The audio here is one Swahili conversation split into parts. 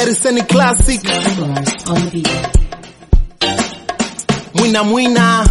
Gariseni Classic, Bars on the beat. mwina mwina,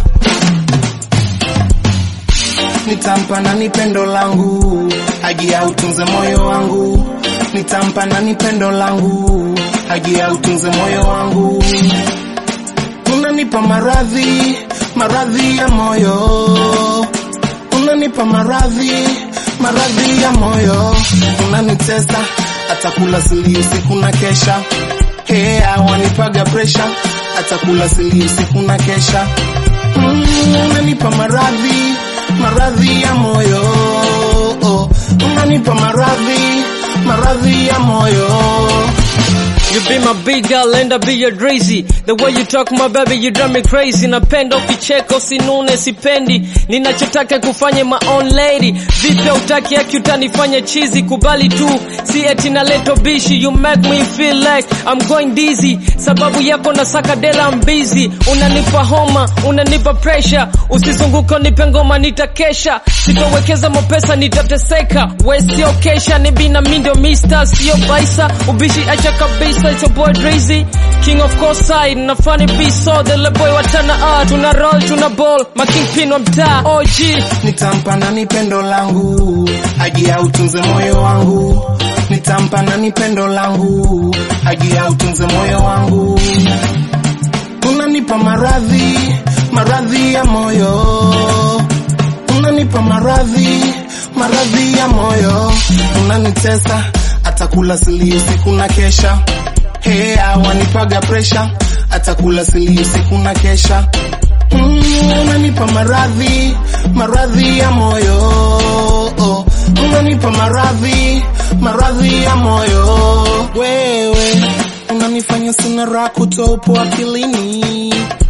nitampa nani pendo langu, agia utunze moyo wangu, nitampa nani pendo langu, agia utunze moyo wangu, unanipa maradhi, maradhi ya moyo, unanipa maradhi, maradhi ya moyo, unanitesa atakula sili usiku na kesha, hea wanipaga presha, atakula sili usiku na kesha, mm, unanipa maradhi, maradhi ya moyo, oh, unanipa maradhi, maradhi ya moyo. You be my big girl and I be your drazy. The way you talk my baby you drive me crazy. Napenda ukicheka usinune sipendi. Ninachotaka kufanya my own lady. Vipi utaki yaki utanifanya chizi kubali tu. Si eti naleto bishi you make me feel like I'm going dizzy. Sababu yako nasaka dela I'm busy. Unanipa homa, unanipa pressure. Usizunguko nipe ngoma nitakesha. Sitowekeza mapesa nitateseka. We sio kesha ni bina mindo mister sio baisa. Ubishi acha kabisa it's your boy Drazy. King of course side na funny beat so the le boy watana ah tuna roll tuna ball. My kingpin wa mtaa OG. nitampa nani pendo langu agia utunze moyo wangu nitampa nani pendo langu agia utunze moyo wangu unanipa maradhi maradhi ya moyo unanipa maradhi maradhi ya moyo unanitesa atakula sili usiku na kesha hea wanipaga presha atakula sili usiku na kesha Mm, unanipa maradhi maradhi ya moyo oh, unanipa maradhi maradhi ya moyo wewe unanifanya sina raha kutoa upo akilini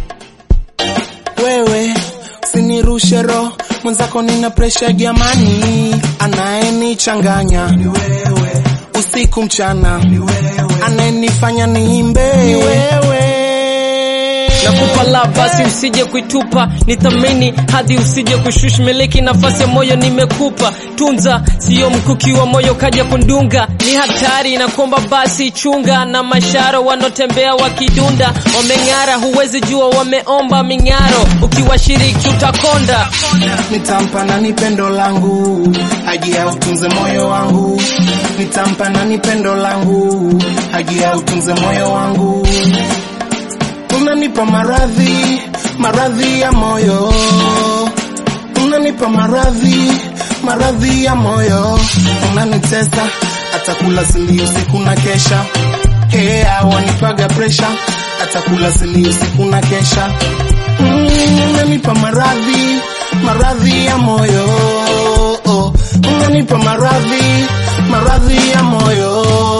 wewe usinirushe roho mwenzako nina presha jamani anayenichanganya ni wewe usiku mchana ni wewe anayenifanya niimbe ni wewe Nakupa la basi usije kuitupa, nithamini hadi usije kushush miliki nafasi ya moyo nimekupa. Tunza sio mkuki wa moyo kaja kundunga, ni hatari na kuomba basi chunga. Na masharo wanotembea wakidunda, wameng'ara, huwezi jua wameomba ming'aro. Ukiwashiriki utakonda. nitampa nani pendo langu agia utunze moyo wangu nitampa nani pendo langu agia utunze moyo wangu unanipa maradhi maradhi ya moyo unanipa maradhi maradhi ya moyo unanitesa atakula sili usiku na kesha hea wanipaga presha atakula sili usiku na kesha Mm, unanipa maradhi maradhi ya moyo oh, unanipa maradhi maradhi ya moyo